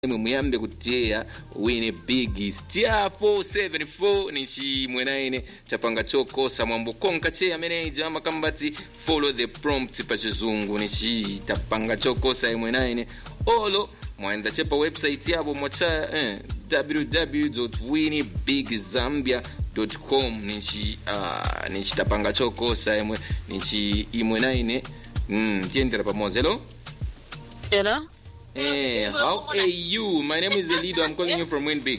imwe muyambe kuteya wine big star 474 ni chimwe na ine chapanga chokosa mwambo konka che ameneja amakambati follow the prompt pa chizungu ni chi tapanga chokosa imwe na ine olo mwaenda chepa website yabo mwacha eh, www.winibigzambia.com nichi uh, nichi tapanga chokosa imwe nichi imwe na ine mm, tiendera pamoja hello Hello? Hey, how are you? My name is Elido. I'm calling you from Winbig.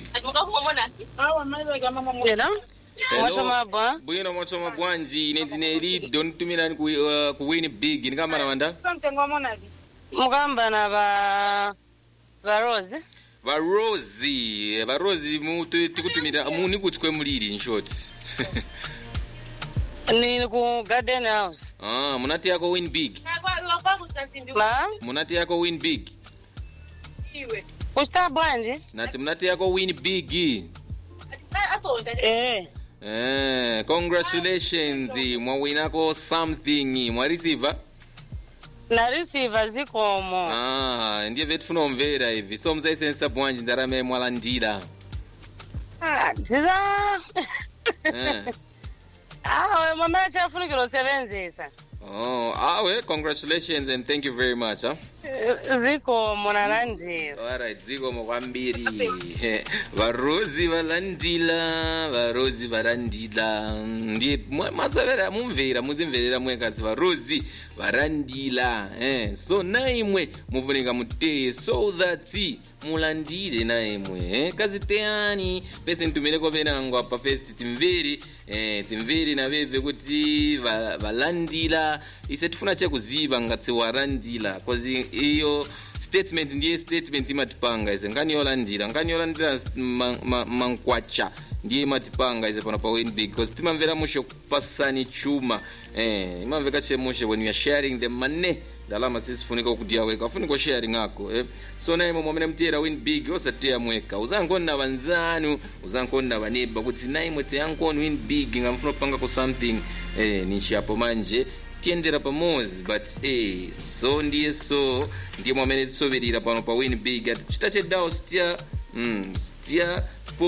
Hello? Mwachoma bwa? bwino mwachoma bwanji ine ndine Elido nitumira ku, uh, ku Winbig nikamana wanda Mukamba na ba ba Rose? varosi varosi mutu- tikutumira muni kuti kwemuliri in short Ni ku Garden House. ah, munati yako win big Ma? munati yako win big Kusta bwanje? nati munati yako win big Eh. eh, congratulations mwawinako something mwareceiva Na receiver zikomo. ah, ndiye vetifuna umvera ivi so muzaisenesa bwanji ndarama yemwalandira Ah, ziza. eh. Ah, we mama chafunikiro sebenzisa. Oh, awe, congratulations and thank you very much. Huh? Zikomo nalandira. Alright, zikomo kwambiri. Varozi valandila, varozi varandila. Ndiye mwa- masavera mumvera, muzimverera mwekadzi varozi varandila. Eh, so naimwe mufunika muteye so that mulandire naimwe. Eh, kaziteyani pese nitumireko venango apa first timveri eh, timveri naveve kuti va- valandila ise tifuna chekuziva ngatse warandila cause iyo statement ndiye statement imatipanga ise ngani yolandira ngani yolandira ma- ma- mankwacha ndiye imatipanga ise pano pa winbig because timamvera mushe kupasani chuma eh, imamveka chemushe when you are sharing the money ndalama sisifunika kuti yaweka afunika sharing ako eh. so naimo mwamene mtiyera win big osateya mweka uzankoni na vanzanu uzankoni na vaneba kuti naimwe teyankoni win big ngamfuna kupangako something eh, nichiapo manje tiyendera pamozi but eh, so ndiye so ndiye mwamene tisoverera pano pa win big ati chita chedawo stia mm, stia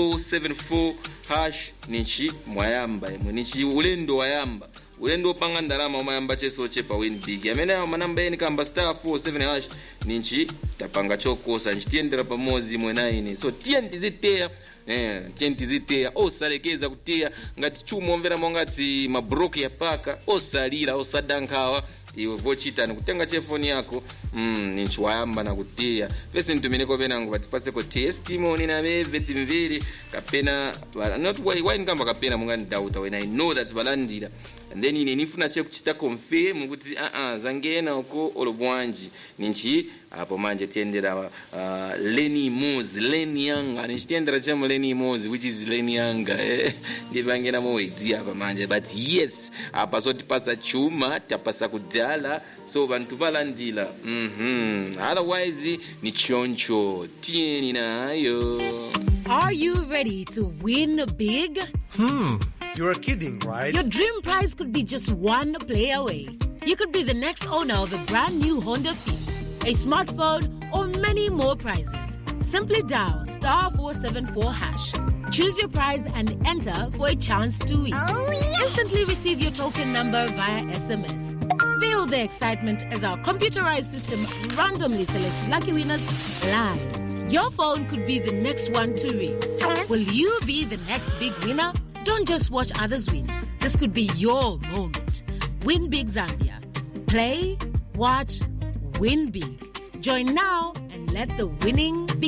474 hash nichi mwayamba imwe nichi ulendo wayamba ulendo wopanga ndalama umayamba cheso chepa win big amene awo manamba eni kamba star 47 hash ninchi tapanga chokosa nchitiyendera pamodzi imwe na ine so tiye ndiziteya Eh, tiye ndiziteya osalekeza kuteya ngati chuma omvera mongati mabroke ya paka osalira osadankhawa iwe vochita nikutenga chefoni yako mm, ninchiwayamba nakuteya fesi nitumeneko penango patipaseko testimony naveve timvere kapena vala- not why, why nikamba kapena mungandidauta when i know that valandira and then ine nifuna chekuchita confirm kuti aa zangena uko olo bwanji ninchi apo manje tiyendera uh, leni mozi leni yanga nichitiyendera chemo leni mozi which is leni yanga eh? ndipangena mowedziya apa manje but yes apa sotipasa chuma tapasa kudala so vantu valandila mhm otherwise ni choncho tiyeni nayo Are you ready to win big? Hmm, you're kidding, right? Your dream prize could be just one play away. You could be the next owner of a brand new Honda Fit, a smartphone, or many more prizes. Simply dial star 474 hash. Choose your prize and enter for a chance to win. Instantly receive your token number via SMS. Feel the excitement as our computerized system randomly selects lucky winners live. Your phone could be the next one to ring. Will you be the next big winner? Don't just watch others win. This could be your moment. Win Big Zambia. Play, watch, win big. Join now and let the winning begin.